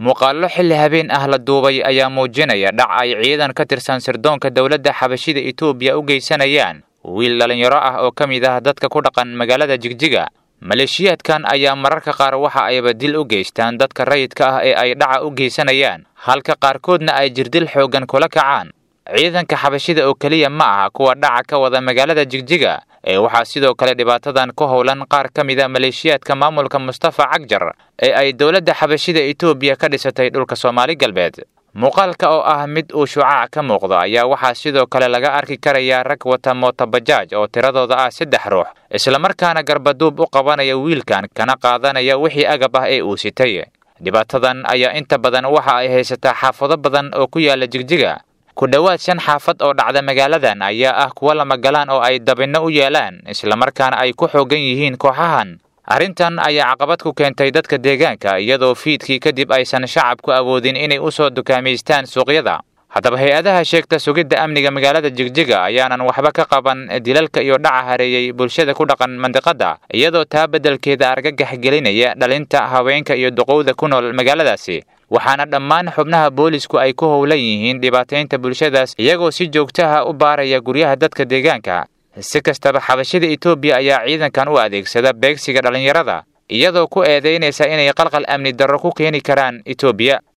muuqaallo xilli habeen ah la duubay ayaa muujinaya dhac ay ciidan ka tirsan sirdoonka dowladda xabashida etoobiya u geysanayaan wiil dhallinyaro ah oo ka mid ah dadka ku dhaqan magaalada jigjiga maleeshiyaadkan ayaa mararka qaar waxa ayba dil u geystaan dadka rayidka ah ee ay dhaca u geysanayaan halka qaarkoodna ay jirdil xooggan kula kacaan ciidanka xabashida oo keliya ma aha kuwa dhaca ka wada magaalada jigjiga ee waxaa sidoo kale dhibaatadan ku howlan qaar ka mida maleeshiyaadka maamulka mustafa cagjar ee ay dowladda xabashida etoobiya ka dhisatay dhulka soomaali galbeed muuqaalka oo ah mid uu shucaac ka muuqdo ayaa waxaa sidoo kale laga arki karayaa rag wata mootobajaaj oo tiradooda ah saddex ruux islamarkaana garbaduub u qabanaya wiilkan kana qaadanaya wixii agab ah ee uu sitay dhibaatadan ayaa inta badan waxa ay haysataa xaafado badan oo ku yaala jigjiga ku dhowaad shan xaafad oo dhacda magaaladan ayaa ah kuwa lamagalaan oo ay dabinno u yeelaan islamarkaana ay ku xoogan yihiin kooxahan arrintan ayaa caqabad ku keentay dadka deegaanka iyadoo fiidkii kadib aysan shacabku awoodin inay u soo dukaamaystaan suuqyada haddaba hay-adaha sheegta sugidda amniga magaalada jigjiga ayaanan waxba ka qaban dilalka iyo dhaca hareeyey bulshada ku dhaqan mandiqadda iyadoo taa beddelkeeda argagax gelinaya dhalinta haweenka iyo duqowda ku nool magaaladaasi waxaana dhammaan xubnaha boolisku ay ku howlan yihiin dhibaataynta bulshadaas iyagoo si joogtaha u baaraya guryaha dadka deegaanka si kastaba xabashida etoobiya ayaa ciidankan u adeegsada beegsiga dhallinyarada iyadoo ku eedaynaysa inay qalqal amni darro ku keeni karaan etoobiya